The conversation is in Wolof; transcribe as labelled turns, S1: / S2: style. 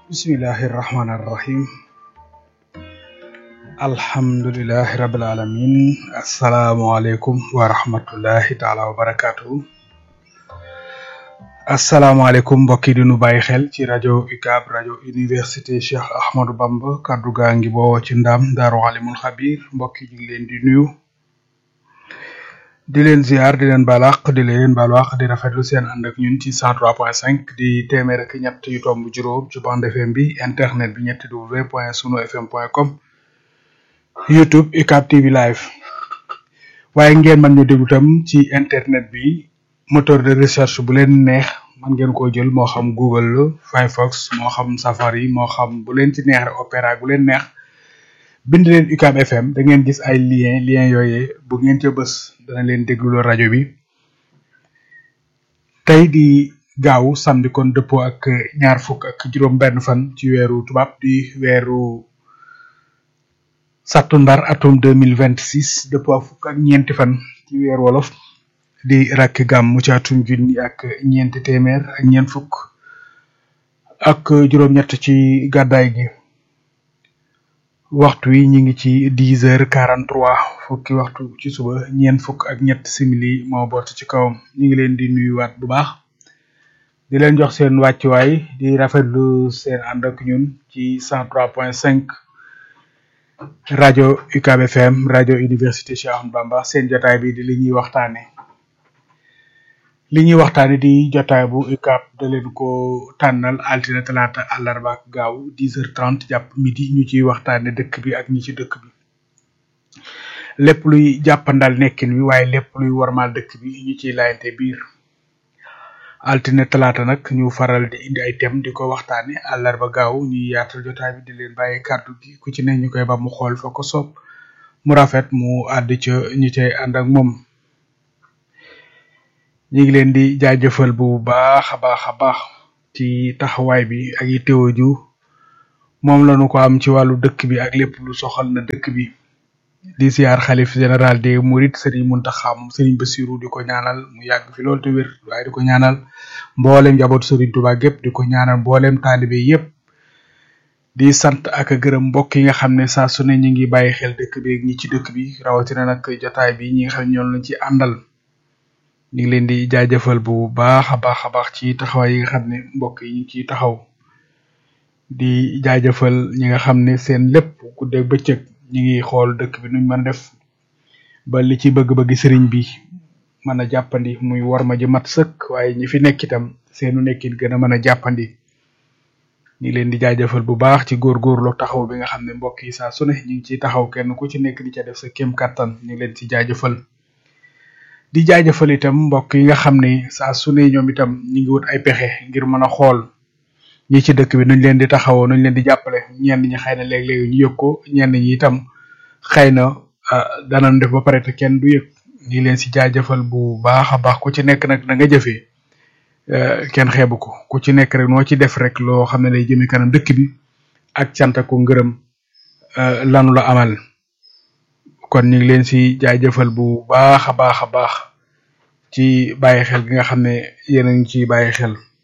S1: bismillahi irrahmani irrahim alhamdulilahi rabil alamin asalaamualeykum wa rahmatullahi taala wa barakatuhu asalaamaaleykum mbokk yi di nu bàyyi xel ci rajo UCAB rajo université Cheikh Ahmadou Bamba kaddu gaa ngi boo ci ndam daaru alimul xabir mbokk yi ñu ngi leen di nuyu di leen ziar di leen balaax di leen balaax di rafetlu seen ànd ak ñun ci 103.5 di téeméer ak ñett yu tomb juróom ci bande FM bi internet bi ñetti w point sunu fm point com YouTube UCAB TV live waaye ngeen mën ñu déglu tam ci internet bi moteur de recherche bu leen neex man ngeen koo jël moo xam Google la Firefox moo xam Safari moo xam bu leen ci neex rek Opera bu leen neex bind leen UCAB FM da ngeen gis ay lien lien yooyee bu ngeen ca bës dana leen dégluloo rajo bi tey di gaaw samedi kon dëppoo ak ñaar fukk ak juróom benn fan ci weeru tubaab di weeru sattumbar atum deux mille vingt six dëppoo ak fukk ak ñeenti fan ci weeru wolof di rakki gàmmu ci atum junni ak ñeenti téeméer ak ñeent fukk ak juróom-ñett ci gàddaay gi waxtu wi ñu ngi ci dix heures quarante trois fukki waxtu ci suba ñeent fukk ak ñett simili moo boot ci kawam ñu ngi leen di nuyuwaat bu baax di leen jox seen wàccuwaay di rafetlu seen ànd ak ñun ci cent trois point cinq rajo UCAB FM rajo université Cheikh Ahmadou Bamba seen jotaay bi di li ñuy waxtaane li ñuy waxtaane di jotaay bu UCAB da leen ko tànnal altine talaata àllarba ak gaaw dix heures trente jàpp midi ñu ciy waxtaane dëkk bi ak ñi ci dëkk bi lépp luy jàppandal nekkin wi waaye lépp luy warmaal dëkk bi ñu ciy laayante biir altine talaata nag ñu faral di indi ay thème di ko waxtaane àllarba gaaw ñuy yaatal jotaay bi di leen bàyyi kàddu gi ku ci ne ñu koy ba mu xool fa ko soob mu rafet mu àdd ca ñi cay ànd ak moom ñu ngi leen di jaajëfal bu baax a baax a baax ci taxawaay bi ak yi teewaju moom lañu ko am ci wàllu dëkk bi ak lépp lu soxal na dëkk bi di siyaar xalif général des Mourides Serigne Mountakha moom Serigne Bassirou di ko ñaanal mu yàgg fi loolu te wér waaye di ko ñaanal mboolem njabootu Serigne Touba gépp di ko ñaanal mboolem taalibe yépp di sant ak gërëm mbokk yi nga xam ne saa su ne ñu ngi bàyyi xel dëkk bi ak ñi ci dëkk bi rawatina nag jotaay bi ñi nga xam ne ñoom lañ ci àndal ñu ngi leen di jaajëfal bu baax a baax a baax ci taxawaay yi nga xam ne mbokk yi ñu ciy taxaw di jaajëfal ñi nga xam ne seen lépp guddeeg bëccëg ñi ngi xool dëkk bi nuñ mën a def ba li ci bëgg-bëgg sëriñ bi mën a jàppandi muy warma ji mat sëkk waaye ñi fi nekk itam seenu nekkin gën a mën a jàppandi ñu ngi leen di jaajëfal bu baax ci góorgóorlu taxaw bi nga xam ne mbokk yi saa su ne ñu ngi ciy taxaw kenn ku ci nekk di ca def sa kéem kattan ñu ngi leen ci jaajëfal di jaajëfal itam mbokk yi nga xam ne saa su ne ñoom itam ñu ngi wut ay pexe ngir mën a xool ñi ci dëkk bi nuñ leen di taxawoo nuñ leen di jàppale ñenn ñi xëy na léeg-léeg ñu yëg ko ñenn ñi itam xëy na danañ def ba pare te kenn du yëg ñu ngi leen si jaajëfal bu baax a baax ku ci nekk nag da nga jëfee kenn xeebu ko ku ci nekk rek noo ci def rek loo xam ne lay jëmee kanam dëkk bi ak cant ko ngërëm lanu la amal kon ñu ngi leen si jaajëfal bu baax a baax a baax ci bàyyi xel gi nga xam ne yéen a ngi ciy bàyyi xel